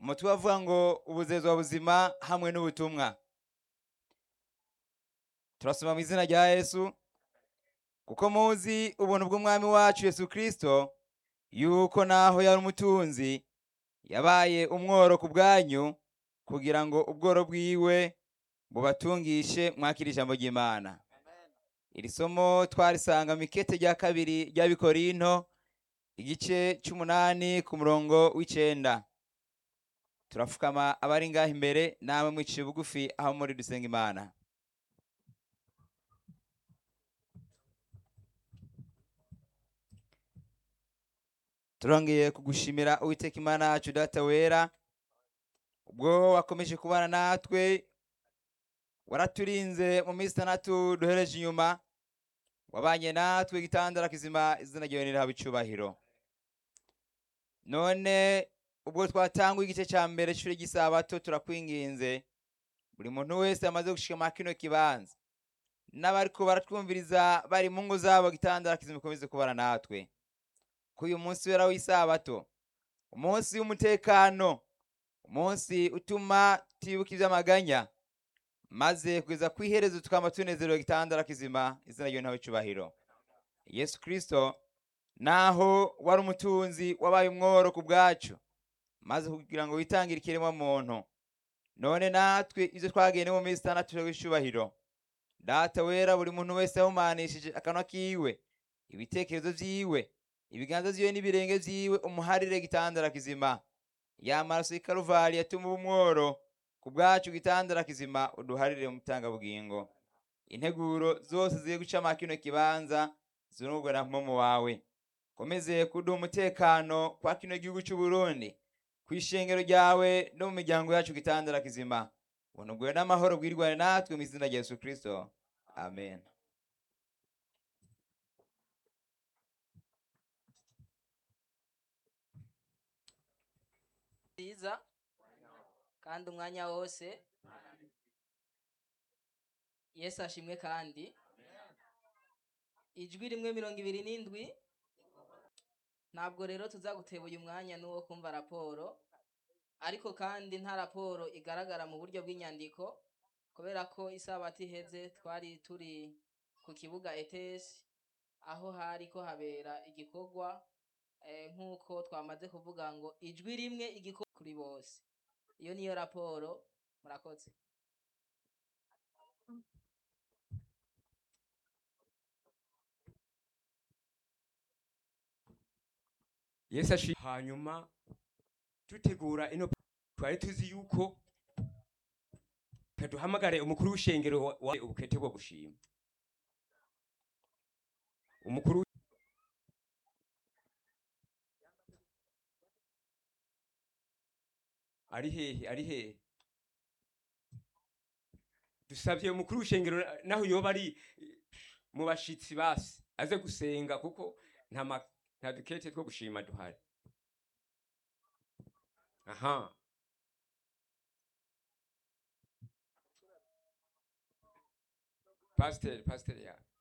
umutwe bavuga ngo ubuzezwa buzima hamwe n'ubutumwa turasoma mu izina rya yesu kuko muzi ubuntu bw'umwami wacu yesu kirisito yuko naho yari umutunzi yabaye umworo ku bwanyu kugira ngo ubworo bwiwe bubatungishe mwakira ijambo ry'imana iri somo twarisanga mu ikete rya kabiri ry'abikorinto igice cy'umunani ku murongo w'icenda turapfukama abari ngaho imbere namwe mwiciye bugufi aho muri dusenga imana turongeye kugushimira uwiteka imana yacu data wera ubwo wakomeje kubana natwe waraturinze mu minsi itandatu duhereje inyuma wabanye natwe gitandara kizima izina ryawe nirihabwa icubahiro none ubwo twatangwa igice cya mbere cy'ishuri ry'isabato turakwinginze buri muntu wese amaze gushika kino kibanza n'abariko baratwumviriza bari mu ngo zabo gitandara kizima ikomeze kubana natwe ko uyu munsi wera w'isabato umunsi w'umutekano umunsi utuma tibuka iby'amaganya maze kugeza ku iherezo tukaba tunezerewe gitandara kizima izina ryawe ntawe icubahiro yesu kirisito naho wari umutunzi wabaye umworo ku bwacu maze kugira ngo witangire ikiremwa muntu none natwe ibyo twagende mu minsi itandatu w'icubahiro data wera buri muntu wese yahumanishije akanwa kiwe ibitekerezo vyiwe ibiganza vyiwe n'ibirenge vyiwe umuharire gitandara kizima ya maraso y'ikaruvari yatuma umworo ku bwacu gitandara kizima uduharire mu bugingo integuro zose zigiye guca kino kibanza zirungwa na mpamo wawe komeze kuduha umutekano kwa kino gihugu cy'u Burundi ku ishengero ryawe no mu miryango yacu gitandara kizima ubuntu bwawe n'amahoro bwirwane natwe mu izina rya Yesu Kristo amen nziza kandi umwanya wose yesu ashimwe kandi ijwi rimwe mirongo ibiri n'indwi ntabwo rero tuzaguteba uyu mwanya n'uwo kumva raporo ariko kandi nta raporo igaragara mu buryo bw'inyandiko kubera ko isabato iheze twari turi ku kibuga etesi aho hari ko habera igikorwa eh, nk'uko twamaze kuvuga ngo ijwi rimwe igikorwa kuri bose iyo niyo raporo murakoze yesu ashi hanyuma dutegura ino twari tuzi yuko kaduhamagare umukuru w'ishengero wa wa- ubukete bwo gushima umukuru ari hehe ari hehe dusabye umukuru w'ishengero naho yoba ari eh, mu bashitsi basi aze gusenga kuko nta ma- nta dukete two gushima duhari aha pasiteri pasiteri ya